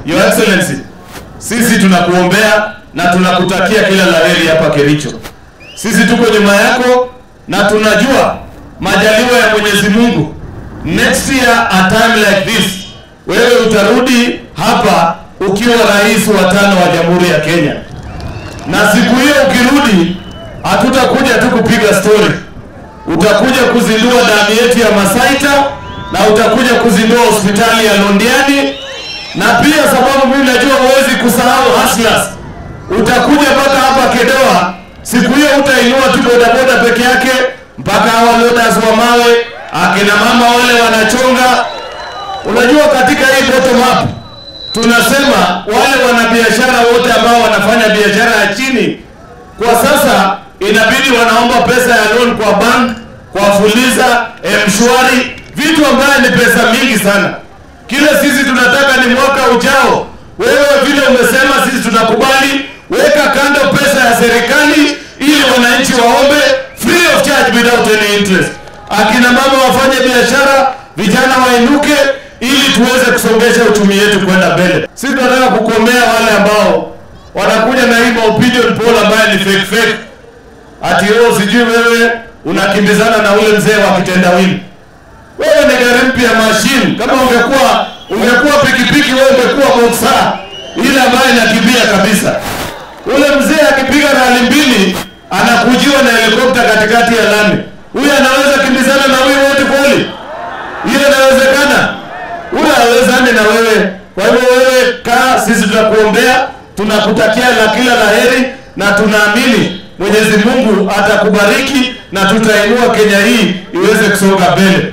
Your Excellency, sisi tunakuombea na tunakutakia kila laheri hapa Kericho. Sisi tuko nyuma yako na tunajua majaliwa ya Mwenyezi Mungu, next year a time like this, wewe utarudi hapa ukiwa rais wa tano wa Jamhuri ya Kenya, na siku hiyo ukirudi, hatutakuja tu kupiga story, utakuja kuzindua damu yetu ya Masaita na utakuja kuzindua hospitali ya Londiani na pia sababu mimi najua huwezi kusahau hustlers, utakuja mpaka hapa Kedoa. Siku hiyo utainua tu bodaboda peke yake mpaka hawa loaders wa mawe, akina mama wale wanachonga. Unajua, katika hii bottom up tunasema wale wanabiashara wote ambao wanafanya biashara ya chini kwa sasa inabidi wanaomba pesa ya loan kwa bank, kwa Fuliza, M-Shwari, vitu ambayo ni pesa mingi sana. Kile sisi tunataka ni mwaka ujao, wewe vile umesema, sisi tunakubali, weka kando pesa ya serikali ili wananchi waombe free of charge without any interest. Akina mama wafanye biashara, vijana wainuke, ili tuweze kusongesha uchumi yetu kwenda mbele. Sisi tunataka kukomea wale ambao wanakuja na hii opinion poll ambaye ni fake fake, ati wewe sijui wewe unakimbizana na ule mzee wa kitendawili wewe ni gari mpya machine. Kama ungekuwa ungekuwa pikipiki, wewe ungekuwa boxer ile ambayo inakimbia kabisa. Ule mzee akipiga rali mbili anakujiwa na helikopta katikati ya lami. Huyu anaweza kimbizana na huyu wote kweli? Hiyo inawezekana? Huyu hawezani na wewe. Kwa hivyo wewe kaa, sisi tunakuombea, tunakutakia la kila laheri na tunaamini Mwenyezi Mungu atakubariki na tutainua Kenya hii iweze kusonga mbele.